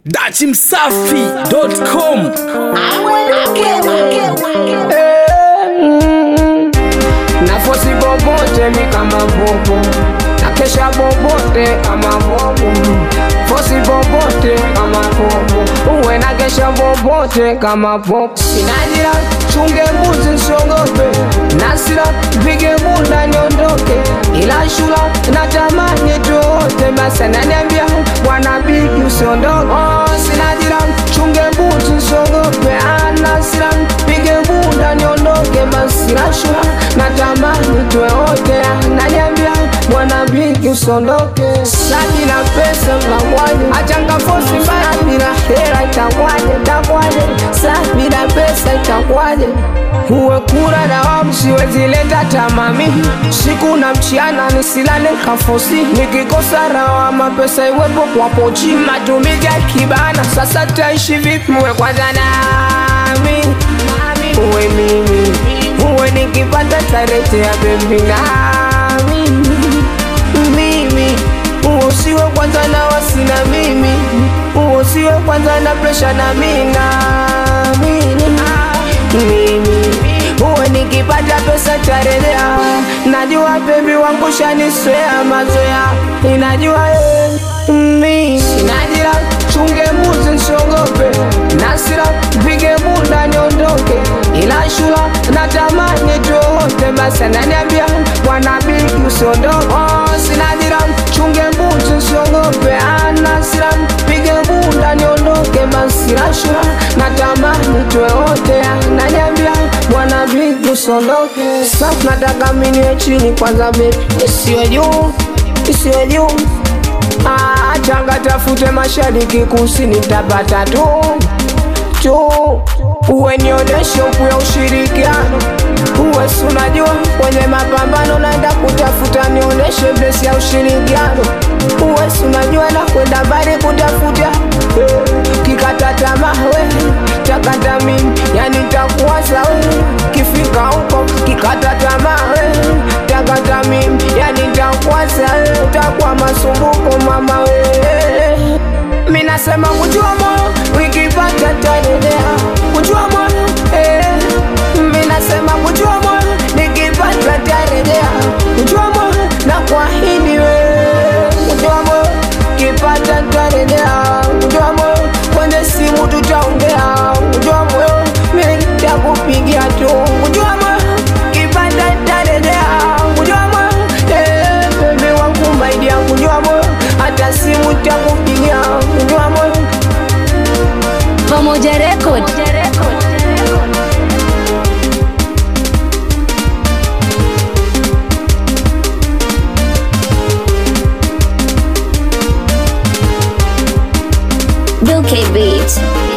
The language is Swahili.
dachimsafi.com nafosi bobote mi kama bobo nakesha bobote kama bobo fosi bobote kama bobo uwe nakesha bobote kama bobo sinajira chunge mbuzi nsiogope nasira pige bunda niondoke ila shula natamani tuote basi ananiambia bwana bigi usiondoke oh, sinajira chunge mbuzi nsiogope anasira pige bunda niondoke basi la shula natamani tuwe wote ananiambia bwana bigi usiondoke saji na pesa mnamwaje achanga fosi mbaya bila hela itakwaje takwaje sa bila pesa itakwaje uwe kura na wamu siwezi leta tamami siku na mchiana nisilale kafosi nikikosa rawa mapesa iwepo kwa pochi matumizi ya kibana sasa taishi vipi uwe kwanza nami uwe mimi uwe nikipata tarete ya bebi nami mimi usiwe kwanza na wasina mimi usiwe kwanza na presha na mina mimi uwe nikipata pesa tarelea najua bebi wangu shaniswea mazoea inajua ye mimi sinajira chunge mbuzi nsiogope nasira pige bunda niondoke ila shula natamani tuote basi ananiambia bwana bigi usiondoke oh, sinajira chunge mbuzi nsiogope anasira pige bunda niondoke basi la shula natamani tuote ananiambia bwana bigi usiondoke sa nataka miniwe chini kwanza bebi isiwe juu isiwe juu Ah, changa tafute mashariki kusini tapata tu tu uwe nionyeshe uku ya ushirikiano uwe si unajua kwenye mapambano naenda kutafuta nionyeshe besi ya ushirikiano uwe si unajua na kwenda bari kutafuta eh, kikata tamaa we takata mimi yani takuwaza we kifika huko kikata tamaa we takata mimi yani takuwaza we utakuwa masumbuko mama we mi nasema kujua moyo wikipata tanelea kujua moyo eh. mi nasema kujua moyo nikipata tarejea kujua moyo na kwahidi we kujua moyo kipata tarejea kujua moyo kwenye simu tutaongea kujua moyo mi takupigia tu kujua moyo kipata tarejea kujua moyo eh, bebe wangu maidia kujua moyo hata simu takupigia kujua moyo Pamoja Record. Duke Beat.